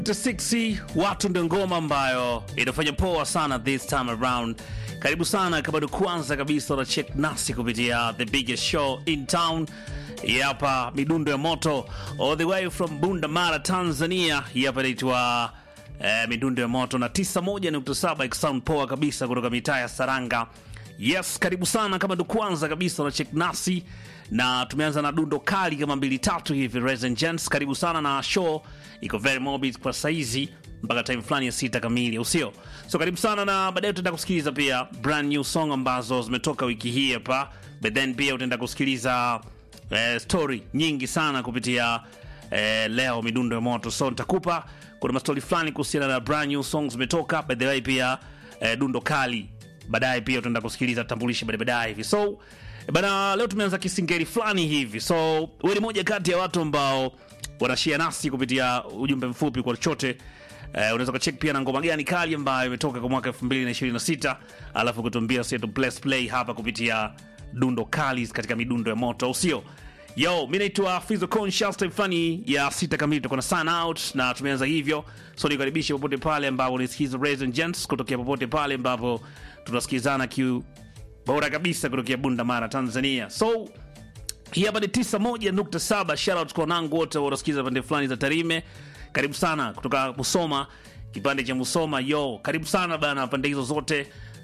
6 watu ndio ngoma ambayo inafanya poa sana this time around. Karibu sana kama ni kwanza kabisa na check nasi kupitia the biggest show in town. Hii hapa midundo ya moto all the way from Bunda Mara, Tanzania. Hii hapa inaitwa eh, midundo ya moto na 91.7 ikisound poa kabisa kutoka mitaa ya Saranga. Yes, karibu sana kama ndo kwanza kabisa na check nasi na tumeanza na dundo kali kama mbili tatu hivi. Ladies and gents, karibu sana na show iko very morbid kwa saizi mpaka time fulani ya sita kamili, au sio? So karibu sana, na baadaye utaenda kusikiliza pia brand new song ambazo zimetoka wiki hii hapa, but then pia utaenda kusikiliza eh, story nyingi sana kupitia eh, leo midundo ya moto. So nitakupa kuna mastori fulani kuhusiana na brand new songs zimetoka, by the way pia eh, dundo kali baadaye pia utaenda kusikiliza tambulishi baadaye baadaye hivi. So bana, leo tumeanza kisingeri fulani hivi. So wewe ni moja kati ya watu ambao wanashia nasi kupitia ujumbe mfupi kwa chochote eh, unaweza kucheck pia na ngoma gani kali ambayo imetoka kwa mwaka 2026 alafu kutuambia sasa tu play play hapa kupitia dundo kali katika midundo ya moto, au sio? Yo, mi naitwa Fizo Conscious, time fulani ya sita kamili tutakuwa na sign out na tumeanza hivyo. So nikaribishe popote pale ambapo unisikiza ladies and gents, kutokea popote pale ambapo tunasikizana kiu bora kabisa kutokea Bunda Mara, Tanzania. So hii hapa ni 91.7. Shout out kwa wanangu wote wanasikiza pande fulani za Tarime. Karibu sana kutoka Musoma, kipande cha Musoma. Yo, karibu sana bana, pande hizo zote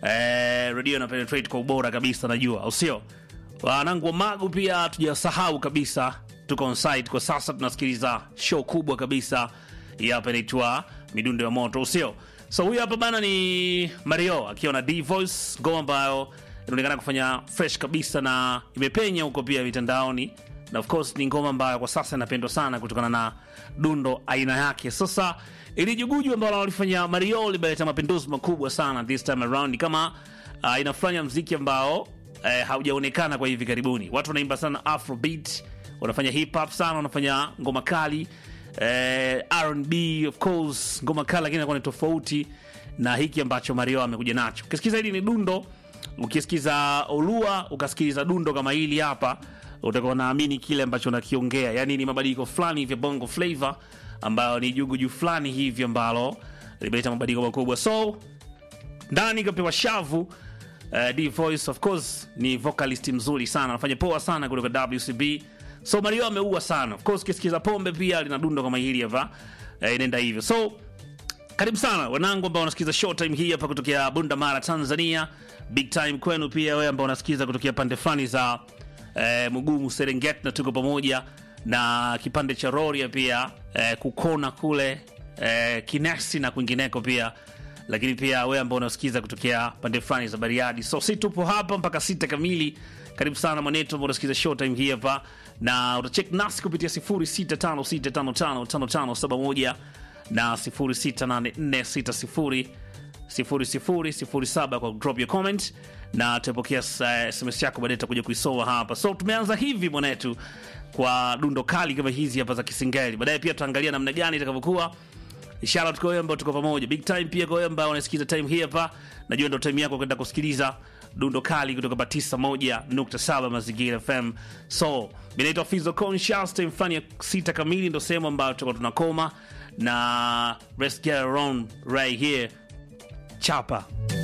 eh, radio na penetrate kwa ubora kabisa, najua au sio? Wanangu wa Magu pia tujasahau kabisa, tuko on site kwa sasa, tunasikiliza show kubwa kabisa hii hapa inaitwa midundo ya moto, usio so. Huyu hapa bana ni Mario akiwa na D Voice, ngoma ambayo inaonekana kufanya fresh kabisa na imepenya huko pia mitandaoni, na of course ni ngoma ambayo kwa sasa inapendwa sana kutokana na dundo aina yake. Sasa ili juguju ambalo walifanya Mario limeleta mapinduzi makubwa sana this time around, ni kama uh, inafanya mziki ambao eh, haujaonekana kwa hivi karibuni. Watu wanaimba sana afrobeat, wanafanya hip hop sana, wanafanya ngoma kali eh, R&B of course, ngoma kali, lakini inakuwa ni tofauti na hiki ambacho Mario amekuja nacho. Ukisikiza hili ni dundo, ukisikiza Olua ukasikiliza dundo kama hili hapa, utakuwa naamini kile ambacho nakiongea, yani ni mabadiliko fulani hivi bongo flavor, ambayo ni juguju fulani hivi ambalo limeleta mabadiliko makubwa. So ndani kapewa shavu uh, D Voice of course ni vocalist mzuri sana, anafanya poa sana kutoka WCB. So Mario ameua sana. Of course kisikiza pombe pia lina dundo kama hili hapa. Uh, inaenda hivyo. So karibu sana wanangu ambao wanasikiza showtime hii hapa kutokea Bunda Mara, Tanzania. Big time kwenu pia wewe ambao unasikiza kutokea pande fulani za eh, Mugumu, Serengeti na tuko pamoja na kipande cha Rorya pia eh, kukona kule eh, Kinesi na kwingineko pia lakini pia wewe ambao unasikiza kutokea pande fulani za Bariadi. So si tupo hapa mpaka sita kamili. Karibu sana mwanetu ambao unasikiza showtime hii hapa, na utacheck nasi kupitia 0656555571 na 0684600007 kwa drop your comment na tutapokea SMS yako baadaye, tutakuja kuisoma hapa. So tumeanza hivi mwanetu kwa dundo kali kama hizi hapa za Kisingeli. Baadaye pia tutaangalia namna gani itakavyokuwa Shout out kwa wewe ambao tuko pamoja. Big time pia kwa wewe ambao unasikiza time hii hapa. Najua ndio time yako kwenda kusikiliza dundo kali kutoka Batisa 1.7 Mazingira FM. So, mimi naitwa Fizo Conscious, time fulani ya sita kamili ndio sehemu ambayo tutakuwa tunakoma na let's get around right here. Chapa.